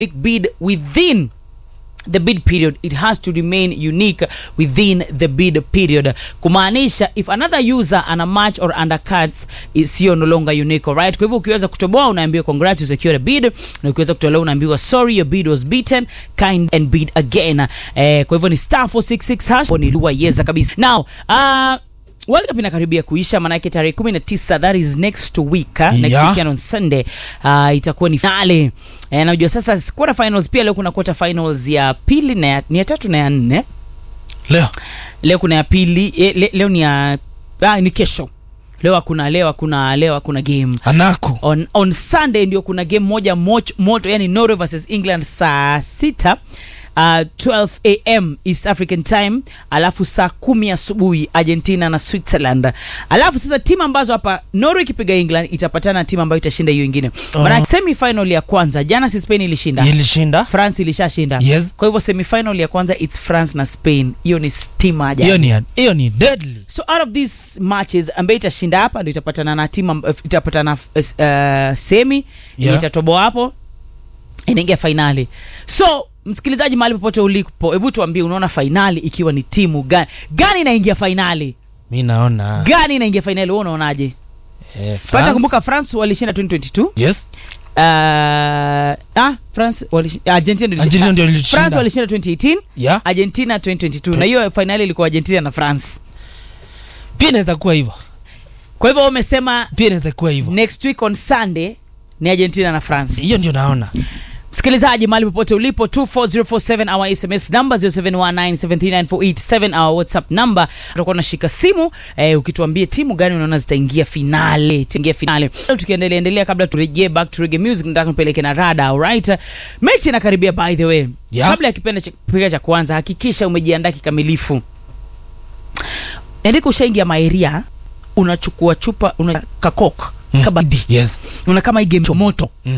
bid within the bid period it has to remain unique within the bid period kumaanisha if another user ana match or undercuts isiyo no longer unique right kwa hivyo ukiweza kutoboa unaambiwa congrats you secured a bid na ukiweza kutolewa unaambiwa sorry your bid was beaten kind and bid again eh, kwa hivyo ni star 466 hash ni lugha yeza kabisa now uh, World Cup inakaribia kuisha maanake tarehe 19 that is next week uh, next Yeah. weekend on Sunday uh, itakuwa ni finale eh, najua sasa quarter finals pia leo kuna quarter finals ya pili na ya, ni ya tatu na ya nne leo leo kuna ya pili eh, le, leo ni ya ah, ni kesho leo hakuna leo hakuna leo hakuna game anako on, on sunday ndio kuna game moja moch, moto yani norway versus england saa sita Uh, 12 am east african time alafu saa kumi asubuhi argentina na switzerland alafu sasa timu ambazo hapa norway ikipiga england itapatana na timu ambayo itashinda hiyo ingine Oh. maana semifinal ya kwanza jana si spain ilishinda ilishinda france ilishashinda Yes. kwa hivyo semifinal ya kwanza its france na spain hiyo ni stima jana hiyo ni hiyo ni deadly so out of these matches ambayo itashinda hapa ndio itapatana na timu amb- itapatana uh, semi yeah. Yeah. itatoboa hapo inaingia fainali so msikilizaji mahali popote ulipo hebu tuambie unaona fainali ikiwa ni timu gani gani inaingia fainali mi naona gani inaingia fainali wewe unaonaje eh, pata France. kumbuka france walishinda 2022 yes uh, ah, france walishinda, argentina ndio ilishinda- Argentina ndio ah, ilishinda. france walishinda 2018 yeah argentina 2022 na hiyo fainali ilikuwa argentina na france pia inaweza kuwa hivyo kwa hivyo umesema pia inaweza kuwa hivyo next week on sunday ni argentina na france hiyo ndio naona msikilizaji mahali popote ulipo 24047 our sms number 0719739487 our whatsapp number utakuwa unashika simu eh, ukituambia timu gani unaona zitaingia finale taingia finale Leo tukiendelea endelea kabla turejee back to reggae music nataka nipeleke na rada alright mechi inakaribia by the way Yeah. kabla ya kipindi cha piga cha kwanza hakikisha umejiandaa kikamilifu endika ushaingia maeria unachukua chupa una kakok Mm. kabadi yes una kama hii game moto mm.